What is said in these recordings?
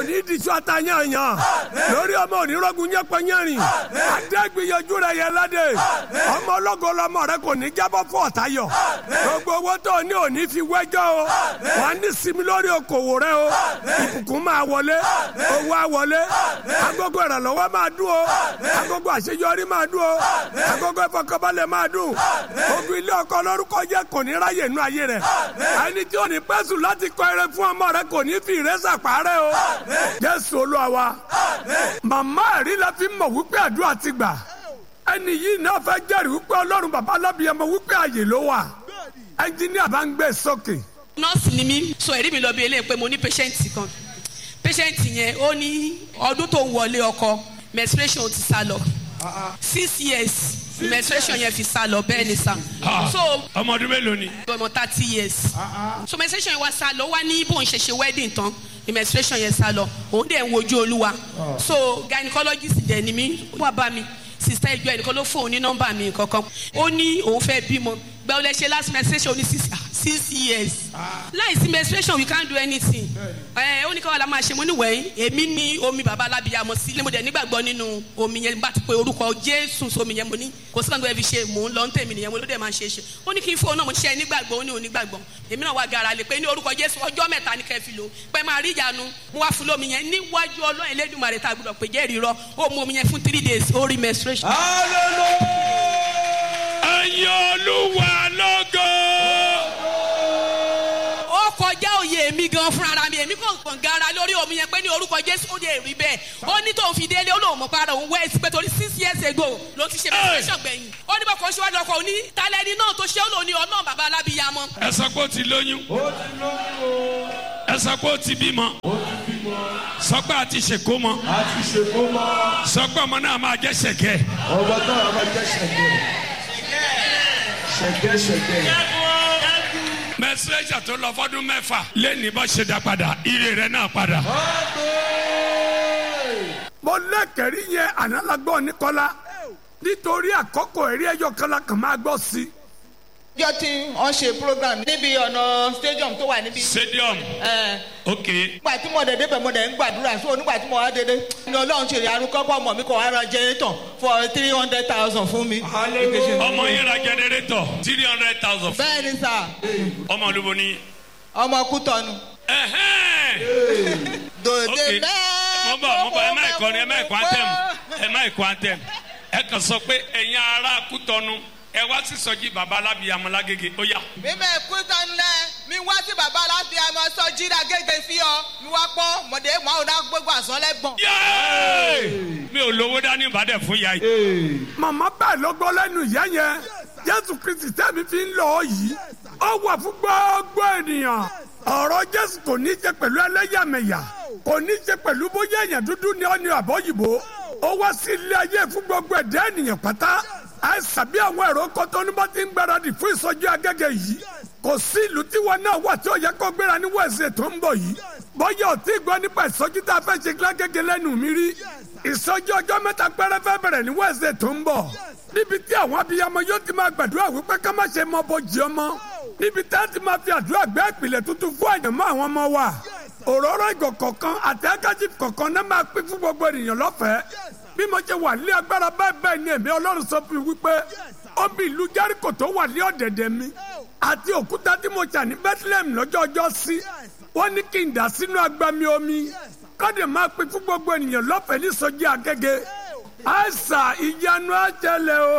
ní ìdíṣọ́ àtàyànyàn lórí ọmọ onírọ́gùn yẹpẹyẹrin adégbìyànjú rẹ yẹ ládé ọmọ ológo lọmọ rẹ kò ní jábọ́ fún ọ̀tayọ̀ gbogbo owó tó ní òní fi wẹ́jọ́ o wà ní sinmi lórí okòwò rẹ o ìbùkún máa wọlé owó á wọlé agogo ìrànlọ́wọ́ máa dún o agogo àṣeyọrí máa dún o agogo ìfọkànbalẹ̀ máa dún ogun ilé ọkọ lórúkọ jẹ́ kò ní ráyè nú ayé rẹ ẹni tí ò ní pẹ́sù láti kọ eré fún ọmọ rẹ kò ní fi ìrẹsà parẹ́ o jésù olúwa wa màmá ẹ̀rí la fi mọ̀ wípé àdúrà ti gbà ẹni yìí náà fẹ́ jẹ́rìí wípé ọlọ́run bàbá alábìyẹmọ wípé àyè ló wà ẹnjíníà bá ń gbé sókè. nọ́ọ̀sì ni mí sọ ẹ̀rí mi lọ bí eléyìí pé mo ní pẹ́ṣẹ́ǹtì kan pẹ́ṣẹ́ǹtì yẹn ó ní ọdún tó ń wọlé ọkọ menstruation ti sá lọ six years menstruation yẹn fi sá lọ bẹ́ẹ̀ ni sá so ọmọ ọdún mélòó ni. ọmọ thirty years so menstruation yẹn wá sá lọ wá ní bóun ṣe ṣe wedding tán ni menstruation yẹn sá lọ òun dẹ̀ ń wojú olúwa so gynecologist dẹ̀ ni mí wá bá mi sista ìjọ ẹnìkan ló fóun ní nọ́mbà mi kankan ó ní òun fẹ́ bímọ gbẹ́wò lẹ ṣe last menstruation ó ní six six years láìsí menstruation we can't do anything ẹ ó ní káwọn la máa ṣe mo ní wẹ̀yìn èmi ní omi bàbá alábìyàmọ sílé mo dẹ̀ nígbàgbọ́ nínú omi yẹn bá ti pe orúkọ jésù sómi yẹn mo ní kò sí kankan ẹ fi ṣe mò ń lọ ń tèmi nìyẹn mo ló dẹ̀ máa ṣe é ṣe ó ní kí n fóun náà mo ṣe nígbàgbọ́ ó ní onígbàgbọ́ èmi náà wá gara lè pé ní orúkọ jésù ọjọ́ mẹ́ta ní kẹ́ fi lò pé máa rí ìyanu mo wá fún lómi yẹn níwájú ọlọ́run elédùnmarè tá a gbọdọ̀ pé jẹ́rìí rọ ó mu omi yẹn fún three days ó rí menstruation. ẹ̀yin olúwa lógo. ó kọjá òye mi gan fúnra mi èmi kò kàn gara lórí omi yẹn pé ní orúkọ jésù ó lè rí bẹ́ẹ̀ ó ní tóun fi délé ó lóun mọ̀ para òun wẹ́ẹ̀sì pé torí six years ago ló ti ṣe menstruation gbẹ̀yìn ó ní bọ́kọ̀ ṣíwájú ọkọ̀ òní talẹ́ni náà tó ṣe ó lò ní ọlọ́run bàbá alábìyamọ. ẹ sọ pé ó ti lóyún. ẹ sọ pé ó ti bímọ. sọ pé a ti ṣèkó mọ. a ti ṣe kó mọ́ sọ pé ọmọ náà máa jẹ́ ṣẹ̀kẹ́. ọba náà máa jẹ́ ṣẹ̀gẹ̀ ṣẹ̀gẹ̀ ṣẹ̀gẹ̀. mẹsẹ̀jà tó lọ fọdún mẹ́fà lẹ́ni bá ṣe dá padà ire rẹ̀ náà padà. mo lẹ́kẹ̀rí yẹn ànálágbọ́ nìkọ́lá nítorí àkókò ẹ̀rí ẹ̀yọ kan la kàn máa gbọ́ sí i ọjọ́ tí wọ́n ṣe program níbi ọ̀nà stadium tó wà níbi. stadium ẹ̀, ok nígbà tí mo dẹ̀ débẹ̀ mo dẹ̀ ń gbàdúrà so nígbà tí mo wá dédé ní ọlọ́run ṣe ìyanu kọ́kọ́ ọmọ mi kò wá ra generator for three hundred thousand fún mi. ọmọ yẹn ra generator three hundred thousand bẹ́ẹ̀ ni sà ọmọ olúbo ni. ọmọ kútọ́nu. ẹhẹ́n. dòde ok mo bọ mo bọ ẹ má ìkọrin ẹ má ìkọ antẹm ẹ má ìkọ antẹm ẹ kàn sọ pé ẹ̀yin ará kútọ́nu ẹ wá sí sọjí baba alábìyamọ lágége ó yá. mímẹ́ kútọ́nu lẹ̀ mi wá sí bàbá aláfi àmọ́ sọ jíra gègé fi ọ mi wá pọ́ mọ̀dé mọ́ àwọn náà gbégbó àsọ̀lẹ́gbọ̀n. Yéé! mi ò lówó dání ìbàdàn fún ya yìí. màmá bẹ́ẹ̀ ló gbọ́ lẹ́nu ìyá yẹn jésù kristi tẹ́mi fi ń lọ ọ yìí ó wà fún gbogbo ènìyàn ọ̀rọ̀ jésù kò ní í ṣe pẹ̀lú ẹlẹ́yàmẹ̀yà kò ní í ṣe pẹ̀lú bóyá èèyàn dúdú ni ọ́ ni àbọ̀yìnbó ó wá sí ilé ayé fún gbogbo ẹ̀dá ènìyàn pátá àìsàn bí àwọn èrò kọ́tọ́ ní bá ti ń gbáradì fún ìsọjí agẹ́gẹ́ yìí kò sí ìlú tí wọn náà wà tí ó yẹ kó gbéra ní wẹ̀sẹ̀ tó ń bọ̀ yìí bọ́yá ò tí ì gbọ́ nípa ìsọjí tá a fẹ́ ṣe lágẹ́gẹ́ lẹ́nu mi rí ìsọjí ọjọ́ mẹ́ta péré fẹ́ bẹ̀rẹ̀ ní wẹ̀sẹ̀ tó ń bọ̀ níbi tí àwọn abiyamọ yóò ti máa gbàdúrà wípé ká má ṣe mọ bójì ọmọ níbi tá a ti máa fi àdúrà gbé ìpìlẹ̀ tuntun fún àyànmọ́ àwọn ọmọ wa òróró ìgò kọ̀ọ̀kan àti ákájì kọ̀ọ̀kan náà máa pín fún gbogbo ènìyàn lọ́fẹ̀ẹ́ bí mo ṣe wà ní agbára bẹ́ẹ̀ bẹ́ẹ̀ ni èmi ọlọ́run sọ fún mi wípé omi ìlú jẹ́ríkò tó wà ní ọ̀dẹ̀dẹ̀ mi àti òkúta tí mo ṣà ní bethlehem lọ́jọ́ ọjọ́ sí wọ́n ní kí n dà sínú agbami omi kọ́dẹ̀ máa pín fún gbogbo ènìyàn lọ́fẹ̀ẹ́ ní sọ́jí agége àìsà ìyanu àjẹlẹ̀ o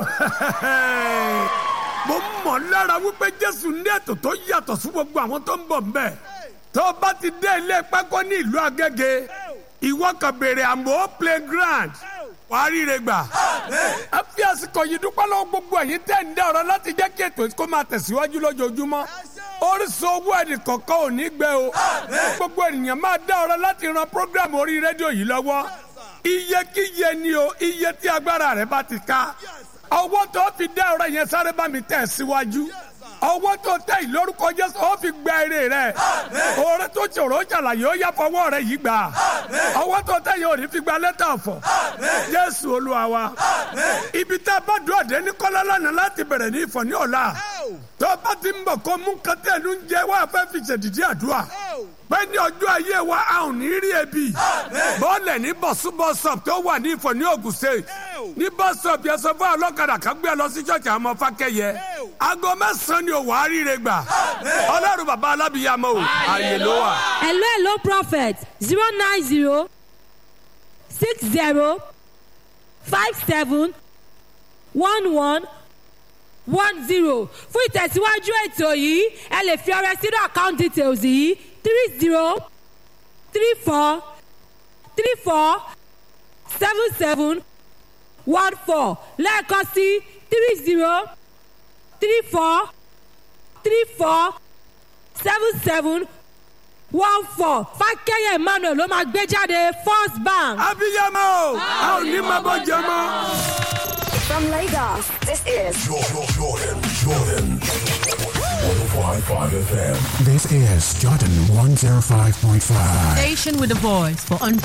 mo mọ̀ lára wípé jésù ní ètò tó yàtọ̀ sí gbogbo àwọn tó ń bọ̀ ń bẹ̀ tó o bá ti dé ilé pákó ní ìlú agége ìwọ kan béèrè àmọ́ playground wàá ríre gbà. ẹ fi àsìkò yìí dúpẹ́ lọ́wọ́ gbogbo ẹ̀yin tẹ́ ń dá ọ̀rọ̀ láti jẹ́ kí ètò kó máa tẹ̀síwájú lójoojúmọ́. orísun owó ẹnì kọ̀ọ̀kan ò ní gbẹ o. gbogbo ènìyàn máa dá ọ̀rọ̀ láti ran program orí rédíò yìí lọ́wọ́. iye kíye ni o iye tí agbára rẹ bá ti ká. ọwọ́ tó fi dá ọ̀rọ̀ yẹn sáré bá mi tẹ̀ síwájú ọwọ́ tó tẹ ìlórúkọ jésù ó fi gba èrè rẹ oore tó ṣòro ṣàlàyé ó yá fọwọ́ rẹ yìí gbà ọwọ́ tó tẹ yóò ní fi gba lẹ́tà ọ̀fọ̀ jésù olúwa wa ibi tá a bá dùn ọ̀dẹ́ ní kọ́lá lánàá láti bẹ̀rẹ̀ ní ìfọ̀ ní ọ̀la tó bá ti ń bọ̀ kó mú kẹtẹ́ẹ̀lú ń jẹ́ wá fẹ́ fi ṣèdìdí àdúrà pé ní ọjọ́ ayé wa a ò ní rí ebi bọ́ọ̀lẹ̀ ní bọ̀súbọ̀sọ̀p tó wà ní ìfọ̀ ní Ògùn state ní bọ́sọ̀p yẹn sọ fún ọlọ́kadà kan gbé ẹ lọ sí ṣọ́ọ̀ṣì àwọn ọmọ fákẹ́yẹ aago mẹ́sàn-án ni òwò àríire gbà ọlọ́run bàbá alábìyàmọ́ o àyè ló wà. hello hello prophet zero nine zero six zero five seven one one one zero fún ìtẹ̀síwájú ètò yìí ẹ lè fi ọrẹ sínú account details yìí three zero three four three four seven seven one four lẹ́ẹ̀kan sí three zero three four three four seven seven one four fákẹ́yẹ̀ emmanuel ló máa gbé jáde first bank. abiyamọ o a ò ní máa bọ́ jẹ mọ́. From Lagos, this is Jordan, Jordan, Jordan. 105.5 FM. This is Jordan 105.5. Station with a voice for